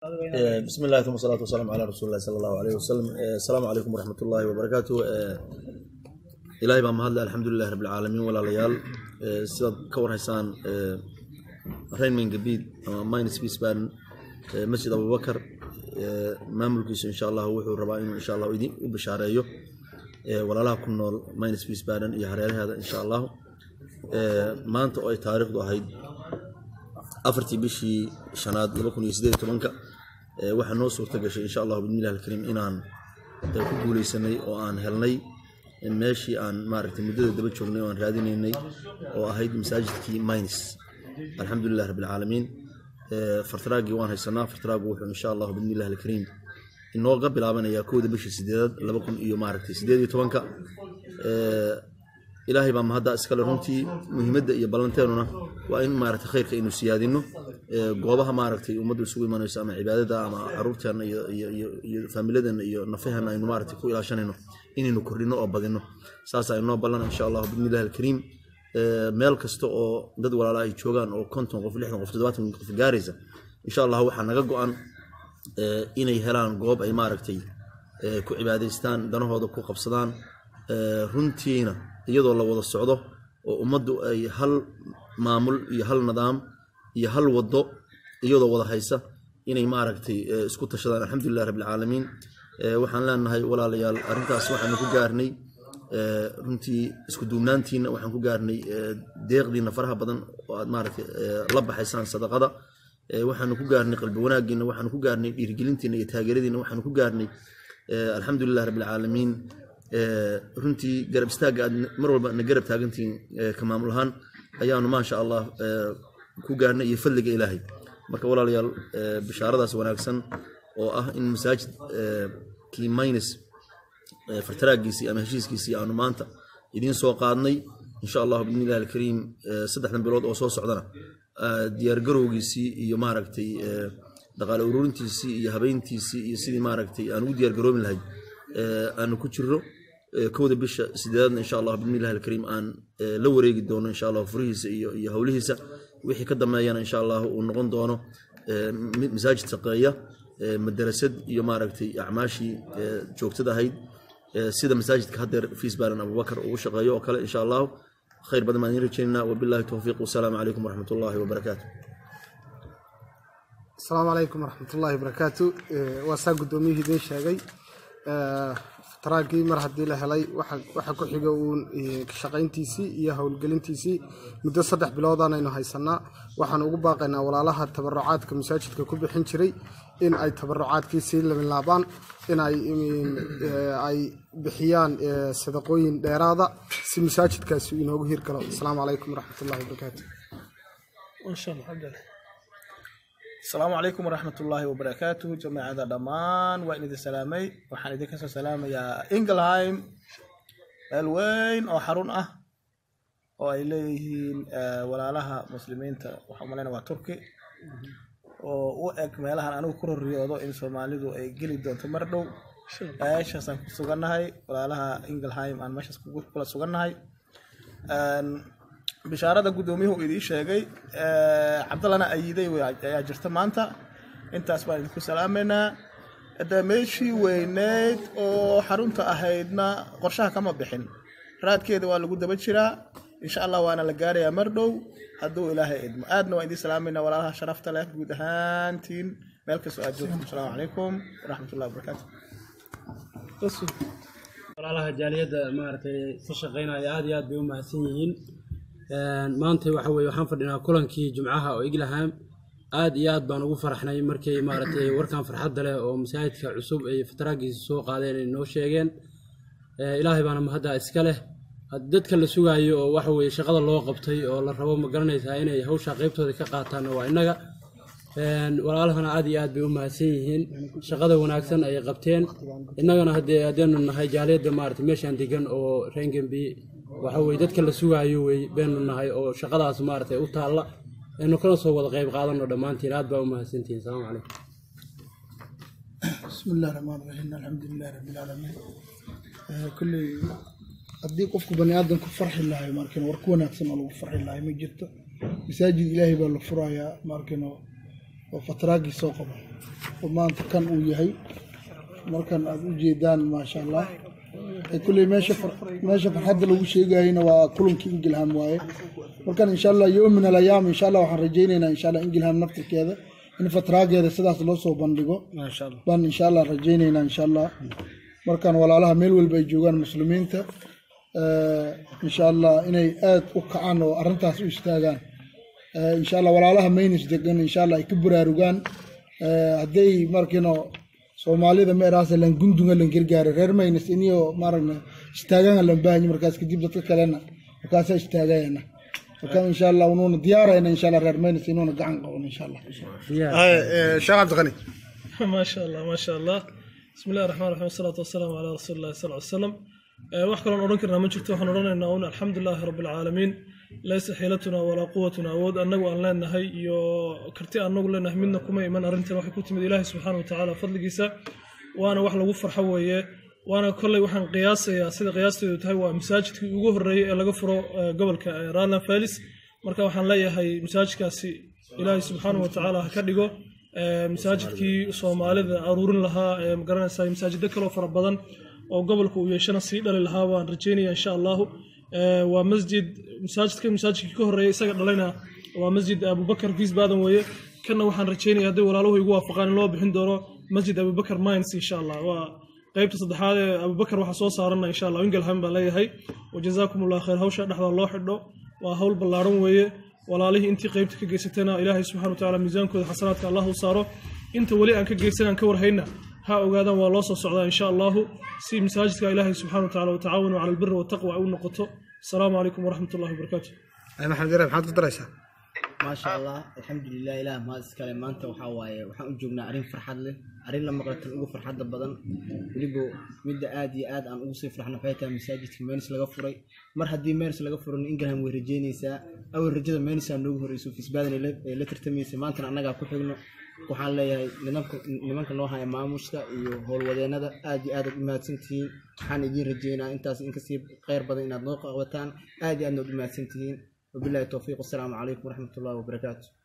بسم الله ثم الصلاة والسلام على رسول الله صلى الله عليه وسلم السلام عليكم ورحمة الله وبركاته إلهي بaa mahadle alxamdulilahi rabi alcaalamiin walaalayaal sidaad ka warhaysaan rainman gabiid ama minus peaceban masjid abubakar maamulkiisu insha allah wuxuu rabaa inuu insha allah idin u bishaareeyo walaalaha ku nool minus peacebadan iyo hareeraheeda insha allahu maanta oo ay taariikhdu ahayd afartii bishii shanaad laba kun iyo sideed iyo tobanka waxaa noo suurta gashay insha allahu bidmillahi alkariim inaan ku guuleysanay oo aan helnay meeshii aan maaragtay muddada daba joognay oo aan raadinaynay oo ahayd masaajidkii minus alxamdulilah rabbi alcaalamiin fartaraagii waan haysanaa fartaraagu wuxuu insha allahu bidmillahi alkariim inooga bilaabanayaa kowda bishii sideedaad laba kun iyo maaragtay sideed iyo tobanka ilaahay baa mahadda iskale runtii muhiimadda iyo ballanteenuna waa in maaragtay khayrka aynu siyaadino goobaha maaragtay ummaddu isugu imanayso ama cibaadada ama caruurteenna iyo faamiladeenna iyo nafaheenna aynu maaragtay ku ilaashanayno inaynu kordhino oo badino saas aynoo ballan insha allahu bidnillahi alkariim meel kasta oo dad walaala ay joogaan oo konton qof lixdan qof toddobaatan qof gaaraysa insha allah waxaa naga go-an inay helaan goob ay maaragtay ku cibaadaystaan danahooda ku qabsadaan runtiina iyadoo la wada socdo oo ummaddu ay hal maamul iyo hal nidaam iyo hal wado iyadoo wada haysa inay maaragtay isku tashadaan alxamdulilah rabbilcaalamiin waxaan leenahay walaalayaal arrintaas waxaanu ku gaarnay runtii isku duubnaantiina waxaan ku gaarnay deeqdiina faraha badan oo aad maaragtay la baxaysaan sadaqada waxaanu ku gaarnay qalbi wanaagiina waxaanu ku gaarnay dhiirigelintiina iyo taageeradiina waxaanu ku gaarnay alxamdulilah rabbilcaalamiin runtii garab istaagga aad mar walba na garab taagantihiin ka maamul ahaan ayaanu maasha allah ku gaarnay iyo fadliga ilaahay marka walaalayaal bishaaradaas wanaagsan oo ah in masaajid kii minus fartaraagiisii ama heshiiskiisii aanu maanta idiin soo qaadnay insha allahu bidnillahi alkariim saddexdan bilood oo soo socdana diyaargarowgiisii iyo maaragtay dhaqaale ururintiisii iyo habeyntiisii iyo sidii maaragtay aan ugu diyaargaroobi lahay aanu ku jirro kowda bisha sideedaadna insha allah bidnillahi alkariim aan la wareegi doono insha allah furihiisa iyo iyo howlihiisa wixii ka dambeeyana insha allah uu noqon doono masaajid shaqeeya madarasad iyo maaragtay acmaashii joogtada ahayd sida masaajidka haddeer fiisbalan abubakar uu shaqeeyo oo kale insha allahu khayr badan baan idiin rajeynaa wabillahi towfiiq wasalaamu calaykum waraxmat ullahi wabarakaatu asalaamu calaykum waraxmatullaahi wabarakaatu waa saa guddoomiyihii idiin sheegay taraagii mar haddii la helay waxa ku xiga uun shaqayntiisii iyo howlgelintiisii muddo saddex biloodaan aynu haysanaa waxaan ugu baaqaynaa walaalaha tabarucaadka masaajidka ku bixin jiray in ay tabarucaadkii sii labilaabaan in ay bixiyaan sadaqooyin dheeraada si masaajidkaasi inoogu hirgalo asalaamu calaykum waraxmatullahi wabarakaatu asalaamu calaykum waraxmat ullaahi wabarakaatu jamaacada dhammaan waa in idin salaamay waxaan idinka soo salaamayaa ingelheim meel weyn oo xarun ah oo ay leeyihiin walaalaha muslimiinta waxaa umalayna waa turki oo u eg meelahan anigu ku roriyoodo in soomaalidu ay geli doonto mar dhow meeshaasaan ku sugannahay walaalaha ingelheim aan meeshaas kula sugannahay bishaarada guddoomiyuhu idiin sheegay cabdallana ayiday ayaa jirta maanta intaas baan idinku salaamaynaa hadda meeshii weyneyd oo xarunta ahaydna qorshaha kama bixin raadkeeda waa lagu daba jiraa insha allah waana la gaarayaa mar dhow hadduu ilaahay idmo aadna waan idiin salaamaynaa walaalaha sharafta leh guud ahaantiin meel kastoo aad joogto asalaamu calaykum waraxmatullahi wabarakaatu walaalaha jaaliyadda maaragtay ka shaqeynaya aad iyo aad bay u mahadsan yihiin maanta waxa weye waxaan fadhinaa kulankii jumcaha oo iglaham aad iyo aad baan ugu faraxnay markay maaragtay warkan farxadda leh oo masaajidka cusub ay fataraagiisa soo qaadeen ay noo sheegeen ilaahay baana mahadda iska leh dadka la sugaayo oo waxa weye shaqada loo qabtay oo la rabo ma garanaysaa inay hawsha qaybtooda ka qaataanna waa innaga walaalahana aad iyo aad bay u mahadsan yihiin shaqada wanaagsan ayay qabteen innagana haddee haddeenu nahay jaaliyadda maarata meeshaan degan oo rengenbi waxa weye dadka la sugaayo wey beenu nahay oo shaqadaas maaragtay u taalla aynu kana soo wada qayb qaadano dhammaantiin aad baa u mahadsantihiin salaamu calaykum بسم الله الرحمن الرحيم الحمد لله رب العالمين كل haddii qofku bani aadan ku farxi lahay markin war ku wanaagsan oo lagu farxi lahay ma jirto masaajid ilaahay baa la furayaa markin oo fataraagii soo qaba oo maanta kan uu yahay markan aad u jeedaan maasha allah ee kulley meesha far- meesha farxadda lagu sheegayana waa kulankii ingilham waaye markan insha allah yowm min alayaam insha allah waxaan rajaynaynaa insha allah ingilham naftirkeeda in fatraageeda sidaas loo soo bandhigo maasha allah baan insha allah rajaynaynaa insha allah markaan walaalaha meel walba ay joogaan muslimiinta eh, insha allah inay aad u kacaan oo arrintaas u istaagaan Eh, insha allah walaalaha maynis degan insha allah ay ka buraarugaan Eh, hadday markiino soomaalida meeraasa lan gundunga lan gargaara reer maynis iniyo maaragna istaagaan lan baahanya markaas kadib dadka kalena markaasaa istaagayana marka insha allah unuuna diyaarayna insha allah reer maynis inuuna gacan qaban insha allah sheekh cabdiqani ما شاء الله ما شاء الله بسم الله الرحمن الرحيم والصلاة والسلام على رسول الله صلى الله عليه وسلم آه، wax kaloon odhan karnaa ma jirto waxaan odhanaynaa un alxamdu lilaahi rabbi alcaalamiin laysa xiilatuna walaa quwatuna awood annagu aan leenahay iyo karti annagu leenahay midna kuma iman arrintan waxay ku timid ilaahi subxaana watacaala fadligiisa waana wax lagu farxo weeye waana kolley waxaan qiyaasayaa sida qiyaasteedu tahay waa masaajidkii ugu horreeyey ee laga furo eh, gobolka eh, Rhineland Falis marka waxaan leeyahay masaajidkaasi ilaahi subxaana watacaala ha ka dhigo eh, masaajidkii soomaalida aruurin lahaa ee magaranaysaa masaajiddo kaloo fara badan oo gobolka uu yeeshana sii dhali lahaa waan rajeynaya insha allahu Eh, waa masjid masaajidka masaajidkii ka horreeyay isaga dhalayna waa masjid abubakar giis baadan weeye kanna waxaan rajeynaya hadday walaaluhu igu waafaqaan in loo bixin doono masjid abubakar mines insha allah waa qaybta saddexaad ee abubakar waxaa soo saarana insha allah ingelham baan leeyahay wajazaakum allah khayr hawsha dhexda loo xidho waa hawl ballaaran weeye walaalihii intii qaybta ka geysatana ilaahay subxana watacaala miisaankooda xasanaadka allah u saaro inta weli aan ka geysanaan ka warhayna ha ogaadaan waa loo soo socdaa insha allahu si masaajidka ilaahay subxana watacaala watacaawanu cala albiri wataqwa ay u noqoto asalaamu calaykum waraxmat ullahi wabarakaatu maxamed yare maxaad ku daraysaa maasha allah alxamdulilah ilaah mahad iskale maanta waxaa waaye waxaan u joognaa arrin farxad leh arrin la maqlatan ugu farxadda badan weliba midda aad iyo aad aan ugu sii farxno waxay tahay masaajidka menis laga furay mar haddii menis laga furan ingraham way rajeynaysaa awal rajada menisaa noogu horreyso fisbaadan ay la- ay la tartamaysay maantana annagaa ku xigno waxaan leeyahay nimanka nimanka noo haya maamuska iyo howlwadeennada aad iyo aad aad u mahadsantihiin waxaan idiin rajeynaa intaas inkasii kheyr badan inaad noo qabataan aad iyo aadna ud u mahadsantihiin wabillahi towfiiq wasalaamu calaykum waraxmat ullahi wabarakaatu